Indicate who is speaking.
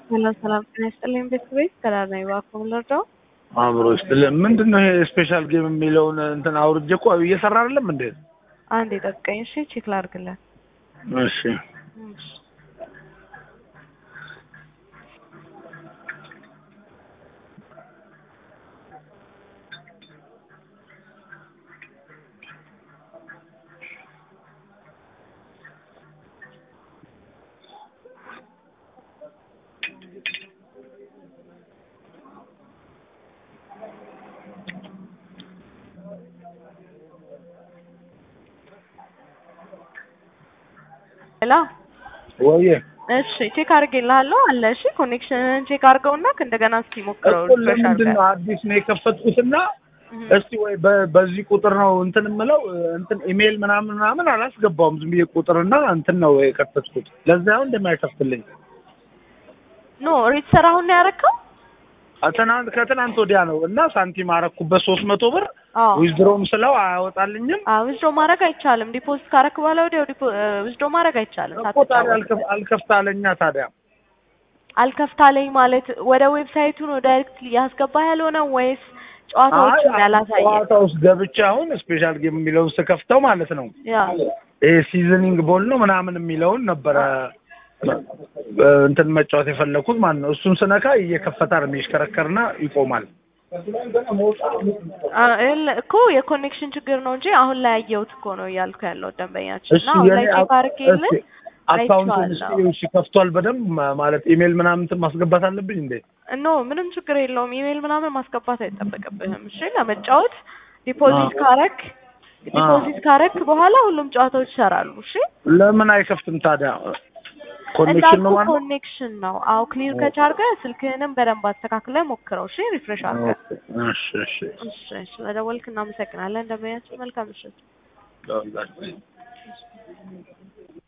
Speaker 1: ሰላም ሰላም ጤና ይስጥልኝ ቤተሰቤት ሰላም ነኝ። እባክዎ ልርዳው?
Speaker 2: አእምሮ ይስጥልኝ። ምንድን ነው ይሄ ስፔሻል ጌም የሚለውን እንትን አውርጄ እኮ እየሰራ አይደለም እንዴ?
Speaker 1: አንዴ ጠብቀኝ እሺ፣ ቼክ ላድርግልህ።
Speaker 2: እሺ
Speaker 1: እሺ። ሄሎ
Speaker 2: ወይዬ
Speaker 1: እሺ ቼክ አድርጌልሃለሁ አለ። እሺ ኮኔክሽንን ቼክ አድርገውና እንደገና እስኪ ሞክረው
Speaker 2: እኮ
Speaker 1: ሪፍሬሽ
Speaker 2: ለምንድን ነው
Speaker 1: አድርገህ
Speaker 2: አዲስ ነው የከፈትኩትና
Speaker 1: እህ።
Speaker 2: እስቲ ወይ በ- በዚህ ቁጥር ነው እንትን የምለው እንትን ኢሜይል ምናምን ምናምን አላስገባውም። ዝም ብዬ ቁጥርና እንትን ነው የከፈትኩት። ለዛ ነው እንደማይከፍትልኝ
Speaker 1: ኖ ሪትሰር አሁን ነው ያደረከው?
Speaker 2: ትናንት ከትናንት ወዲያ ነው እና ሳንቲም አረኩበት ሶስት መቶ ብር
Speaker 1: አዎ
Speaker 2: ዊዝድሮም ስለው አያወጣልኝም
Speaker 1: አዎ ዊዝድሮ ማድረግ አይቻልም። ዲፖዚት ካረክ በኋላ ወዲያው ዊዝድሮ ማድረግ አይቻልም።
Speaker 2: እኮ ታዲያ
Speaker 1: ሳትጫወት
Speaker 2: አልከፍ- አልከፍት አለኛ ታዲያ
Speaker 1: አልከፍታለኝ ማለት ወደ ዌብሳይቱ ነው ዳይሬክትሊ ያስገባህ ያልሆነ ወይስ ጨዋታዎችን
Speaker 2: አይ፣
Speaker 1: ያላሳየ?
Speaker 2: ጨዋታ ውስጥ ገብቼ አሁን ስፔሻል ጌም የሚለውን ስከፍተው ማለት ነው
Speaker 1: ያ
Speaker 2: ይሄ ሲዝኒንግ ቦል ነው ምናምን የሚለውን ነበረ እንትን መጫወት የፈለኩት ማለት ነው። እሱን ስነካ እየከፈተ ነው የሚሽከረከርና ይቆማል።
Speaker 1: አ- የለ- እኮ የኮኔክሽን ችግር ነው እንጂ አሁን ላይ ያየሁት እኮ ነው እያልኩ ያለው ደንበኛችን
Speaker 2: እሺ
Speaker 1: እና አሁን ላይ
Speaker 2: የኔ
Speaker 1: ቼክ አድርጌልህ
Speaker 2: አካውንቱን
Speaker 1: አይቼዋለሁ።
Speaker 2: እሺ ከፍቷል በደንብ ማ- ማለት ኢሜል ምናምን እንትን ማስገባት አለብኝ እንዴ?
Speaker 1: ኖ ምንም ችግር የለውም። ኢሜል ምናምን ማስገባት አይጠበቅብህም። እሺ ለመጫወት ዲፖዚት
Speaker 2: አ-
Speaker 1: ካረክ ዲፖዚት ካረክ በኋላ ሁሉም ጨዋታዎች ይሰራሉ። እሺ
Speaker 2: ለምን አይከፍትም ታዲያ? ኮኔክሽን ነው
Speaker 1: እንዳልኩህ
Speaker 2: ማለት ነው?
Speaker 1: ኮኔክሽን ነው። አዎ ክሊር ከቻርገ ስልክህንም በደንብ አስተካክለህ ሞክረው። እሺ ሪፍሬሽ አድርገህ።
Speaker 2: እሺ እሺ
Speaker 1: እሺ እሺ ስለደወልክ እናመሰግናለን። ደንበኛችን መልካም ምሽት።
Speaker 2: እሺ